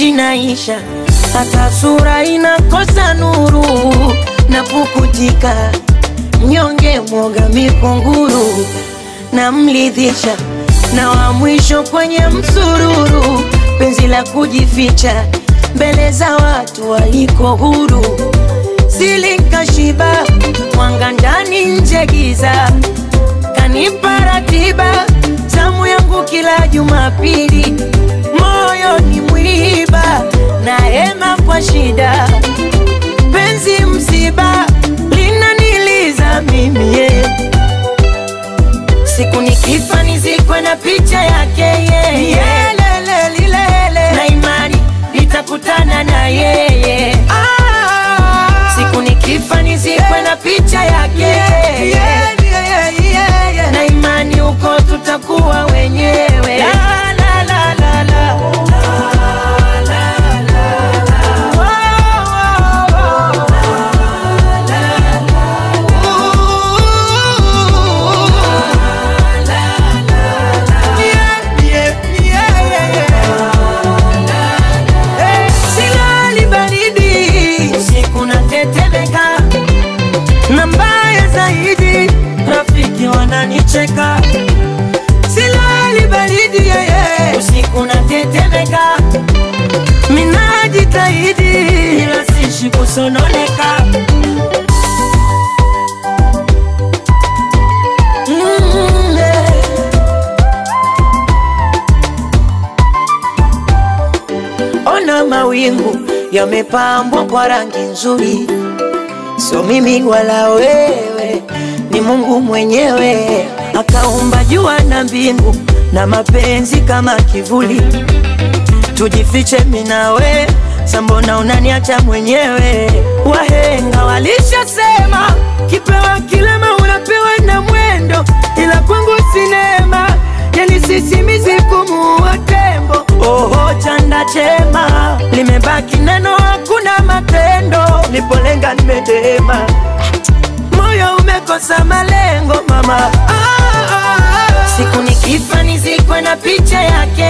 inaisha, hata sura inakosa nuru na pukutika, mnyonge mwoga mikunguru na mlidhisha, na wa mwisho kwenye msururu, penzi la kujificha mbele za watu waliko huru, silikashiba mwanga ndani nje giza, kanipa ratiba zamu yangu kila Jumapili, moyo ni mwiba na hema kwa shida, penzi msiba linaniliza mimi yeah. Siku nikifa nizikwe na picha yake yeye yeah. Lele lilele na imani nitakutana na yeye ah. Siku nikifa nizikwe na picha yake yeah, yeah, yeah, yeah, yeah. na imani huko tutakuwa wenyewe la, la, la, la, la. Oh, oh, oh. Silali baridi usiku natetemeka, na mbaya zaidi rafiki wananicheka. Silali baridi yeye usiku natetemeka, minajitahidi ila sishi kusononeka. Mm, yeah. Ona mawingu yamepambwa kwa rangi nzuri, sio mimi wala wewe, ni Mungu mwenyewe akaumba jua na mbingu na mapenzi kama kivuli. Tujifiche mimi na we, sambona unaniacha mwenyewe? Wahenga walishasema kipewa kilema unapewa na mwendo, ila kwangu sinema yani sisimizi kumuua tembo. Oho, chanda chema limebaki neno, hakuna matendo. Nipolenga nimedema, moyo umekosa malengo mama. Ah, ah, ah. Siku nikifa nizikwe na picha yake